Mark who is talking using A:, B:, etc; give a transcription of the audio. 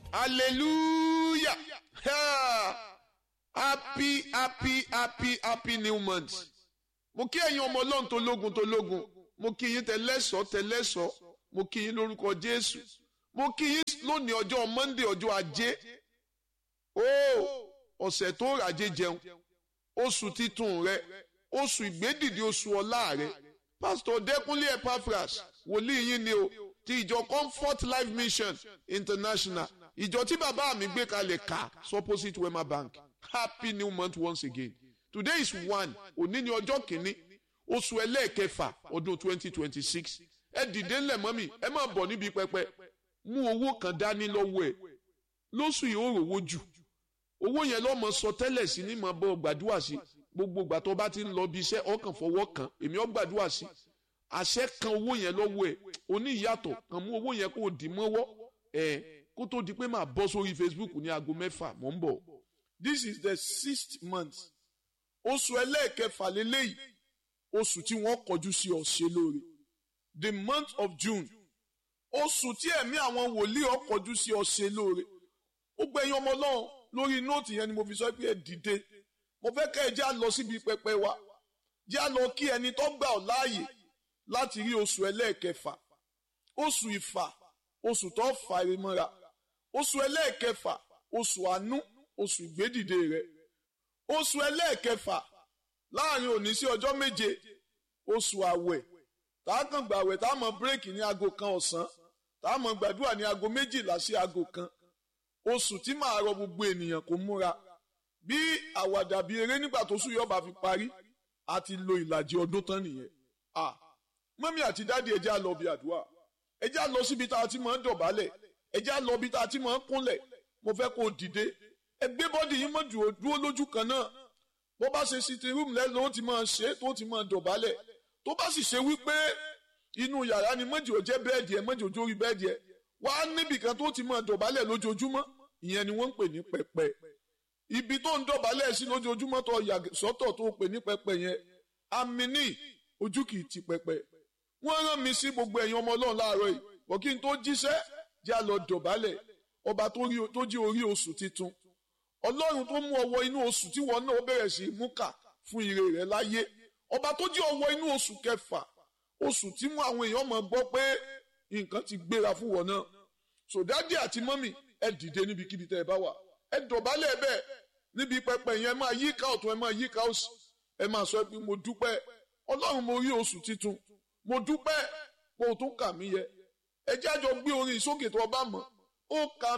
A: hallelujah Ha! happy happy happy happy new month mo kí ẹ̀yin ọmọ ọlọ́run tó lógun tó lógun mo kí yín tẹlẹ́sọ̀ tẹlẹ́sọ̀ mo kí yín lórúkọ jésù mo kí yín lónìí ọjọ́ monday ọjọ́ ajé ó ọ̀sẹ̀ tó ràjé jẹun oṣù titun rẹ oṣù ìgbédìde oṣù ọlá rẹ pásítọ̀ dẹ́kunlé epaphras wòlíì yín ni o ti ìjọ comfort life mission international ìjọ tí bàbá mi gbé kalẹ̀ ká supposite wema bank happy new month once again today is one òní ni ọjọ́ kìíní oṣù ẹlẹ́ẹ̀kẹfà ọdún twenty twenty six ẹ dìde ńlẹ̀ mọ́mì ẹ máa bọ̀ níbi pẹpẹ mú owó kan dání lọ́wọ́ ẹ lóṣù yìí ó rówó jù owó yẹn lọ́mọ sọ tẹ́lẹ̀ sí ní máa bọ́ gbàdúrà sí gbogbo ìgbà tó bá ti ń lọ bí iṣẹ́ ọkàn fọwọ́ kan èmi ó gbàdúrà sí àṣẹ kan owó yẹn lọ́wọ́ ẹ oní ìyàtọ̀ kan mú owó yẹn kó o dì mọ́wọ́ ẹ kó tó di pé máa bọ́ sórí Facebook ní aago mẹ́fà mò ń bọ̀.
B: This is the sixth month. Oṣù ẹlẹ́ẹ̀kẹfà lélẹ́yìí. Oṣù tí wọ́n kọjú sí ọ̀ṣẹ́ lóore. The month of June. Oṣù tí ẹ̀mí àwọn wòlíì ó kọjú sí ọ̀ṣẹ́ lóore. Ó gbẹ̀yìn ọmọ náà lórí nóòtì yẹn ni mo fi sọ pé ẹ dìde. Mo fẹ́ kẹ́ ẹ já lọ síbi pẹpẹ wa. Já lọ kí ẹni tó gbà ọ́ láàyè láti rí oṣù ẹlẹ́ẹ̀kẹfà. Oṣù ìfà. Oṣù tó fà é mọ́ra. Oṣù ẹlẹ́ẹ̀kẹfà. Oṣù àánú oṣù ìgbédìde rẹ oṣù ẹlẹ́ẹ̀kẹfà láàrin òní sí ọjọ́ méje oṣù àwẹ̀ tá a kàn gbàwẹ̀ tá a mọ bírèkì ní aago kan ọ̀sán tá a mọ gbàdúrà ní aago méjìlá sí aago kan oṣù tí màá rọ gbogbo ènìyàn kó múra bí àwàdà bí eré nígbà tó sùn yọba fi parí a ti lo ìlàjì ọdún tán nìyẹn ah mọ́mí àti dáàdi ẹja lọ bí àdúrà ẹja lọ síbi tá a ti máa ń dọ̀bálẹ̀ ẹja lọ bí tá a ti máa ń kúnlẹ̀ mo fẹ́ kó o dìde ẹgbẹ́ bọ́dì yìí mọ̀ dúró lójú kan náà bó bá ṣe sitting room lẹ́nu ó ti máa ṣe é tó ti máa dọ̀bálẹ̀ tó bá sì ṣe wípé inú yàrá ni mọ́jì ò jẹ́ bẹ́ẹ̀dì ẹ̀ mọ́jì ò jórí bẹ́ẹ̀dì ẹ̀ wá níbì kan tó ti máa dọ̀bálẹ̀ lójoojúmọ́ ìyẹn ni wọ́n ń pè ní pẹpẹ ibi tó ń dọ̀bálẹ̀ sí lójoojúmọ́ tó yà sọ́tọ̀ tó pè ní pẹpẹ yẹn àmì ní ojú kìí ti pẹpẹ wọ́n rán mi sí gbogbo ẹ̀yin ọmọ ọlọ́run láàárọ̀ yìí wọ́n kí n tó jíṣẹ́ já lọ dọ̀bálẹ̀ ọba tó jí orí oṣù titun ọlọ́run tó mú ọwọ́ inú oṣù tí wọn náà bẹ̀rẹ̀ sí í mú kà fún ire rẹ̀ láyé ọba tó jí ọwọ́ inú oṣù kẹfà oṣù tí mú àwọn èèyàn máa gbọ́ pé nǹkan ti gbéra fún wọn náà sòdádì àti mọ́mì ẹ dìde níbikíbi tẹ́ ẹ bá wà ẹ dọ̀bálẹ̀ bẹ́ẹ̀ níbi pẹpẹ yẹn ẹ máa yí ká ọ̀tún ẹ máa yí ká òsì ẹ máa sọ pé mo dúpẹ́ ọlọ́run mo rí oṣù titun mo dúpẹ́ pé o tún kà mí yẹ ẹ jájọ gbé orin sókè tó o bá mọ̀ ó kà